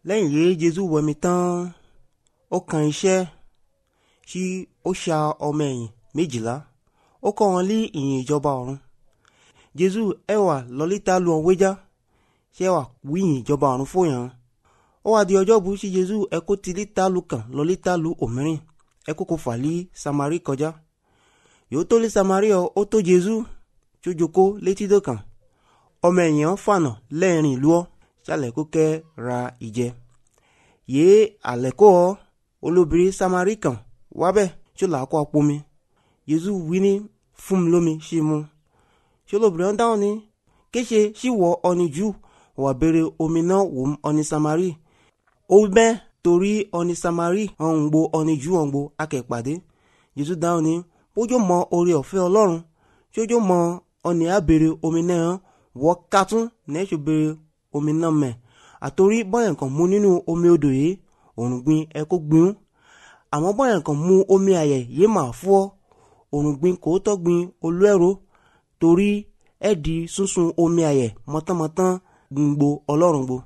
lẹ́yìn yìí jésù wẹ̀mí tán ó kan iṣẹ́ tí ó ṣa ọmọ ẹ̀yìn méjìlá ó kọ́ wọn lé ìyìn ìjọba ọ̀run jésù ẹ wà lọ́lítà lu ọ̀n wéjá ṣé wà wíyìn ìjọba ọ̀run fòyàn ó wá di ọjọ́ bu sí jésù ẹ kó ti lítà lu kàn lọ́lítà lu òmíràn ẹ kó kó fà lé samari kọjá yóò tó lé samari ọ ó tó jésù tó jókòó létí dọ̀kan ọmọ ẹ̀yìn fànà lẹ́ẹ̀rin ìlú ọ sálẹ̀ kó kẹ́ ra ìjẹ yéé àlẹ́kọ́ ọ olóbìnrin samari kan wábẹ̀ tó là á kó apomi jésù wí ní fún mi lómi sí mu ṣé olóbìnrin dáhùn ní kéṣe sí wọ ọni jù wà béèrè omi náà wò ó ọni samari ó bẹ́ torí ọni samari ọ̀hún gbo ọni jù ọ̀hún gbo akẹ́pàdé jésù dáhùn ní bójú mọ oore ọ̀fẹ́ ọlọ́run tójú mọ ọni àbèrè omi náà wọ́ kátún nẹ́ẹ̀sì béèrè omi náà mẹ́ àtòrí bọ́yẹ̀ nǹkan mú nínú omi odò yìí òrùn gbin ẹ kó gbin àmọ́ bọ́yẹ̀ nǹkan mú omi àyẹ̀ yìí mà fọ́ òrùn gbin kò tọ́ gbin olú ẹ̀rọ torí ẹ di sunsun omi àyẹ̀ mọ́tánmọ́tán gbòǹgbò ọlọ́run gbo.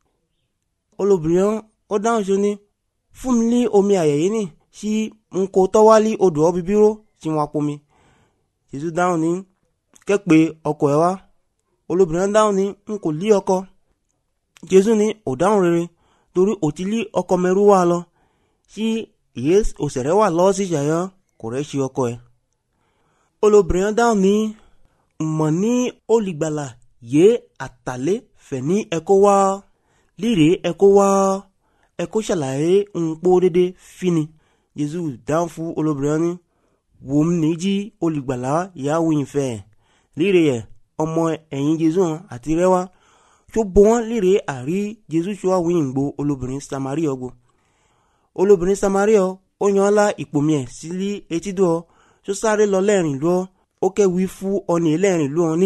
olóbìnrin ó dáhùn sí ni fún mi ní omi àyẹ̀ yìí nì sí n kò tọ́wálí odò ọ́ bíbíró tí wọ́n pomi. jésù dáhùn ní kẹ́pẹ́ ọkọ ẹ̀ wá olóbìnrin dáhùn ní n kò lí ọkọ jésù ní ò dáhùn rere torí ò ti lí ọkọ mẹ́rú wá lọ sí ìyé òṣèré wà lọ́wọ́ sí ìṣàyọ́ kò rẹ́ ṣe ọkọ ẹ̀ olóbìnrin dáhùn ní mọ̀ ní olùgbàlà yé àtàlẹ́ fẹ̀ ní ẹ̀kọ́ wá líre ẹ̀kọ́ wá ẹ̀kọ́ ṣàlàyé ń pọ́ dédé fini jésù dáhùn fún olóbìnrin ní wò ó ní jí olùgbàlà ìyàwó ìfẹ́ líre yẹ ọmọ ẹ̀yìn jésù àti rẹwà tó bọ́ wọn líre àrí jésù tó wà wíyìn gbó olóbìnrin samari ọgbó olóbìnrin samari ọ ó yan ọ́ la ìpòmí ẹ̀ sílí etídò ọ tó sáré lọ lẹ́rìn lọ ó kẹ́wìí fún ọ̀nì lẹ́rìn lọ ní.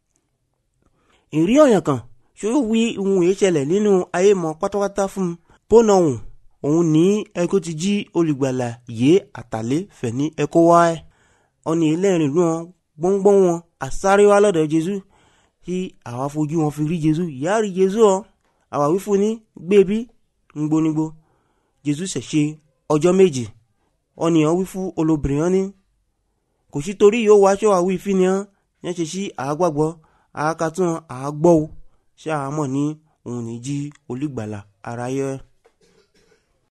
ìrí ọ̀yàn kan ṣó wí ohun èyí ṣẹlẹ̀ nínú ayé mọ́ pátápátá fún un bónà òun òun ní ẹkọ ti jí olùgbàlà yé àtàlẹ́ fẹ̀ ní ẹkọ wá ẹ̀ ọ̀nì lẹ́rìn lọ gbọ́ngbọ́n wọn àsáré wá lọ́dọ̀ jésù tí àwa fojú wọn fi rí jésù ìyá rí jésù ọ àwa wí fún ní gbébí ngbónigbó jésù ṣẹ̀ṣe ọjọ́ méjì ọ̀nìyàn wí fún olóbìnrin ní kò sí torí yóò wá aṣọ àwí ìfihàn yẹn ṣe sí àágbàgbọ́ àákatún àágbọ́ o ṣé àámọ̀ ní òun ní jí olùgbàlà aráyé.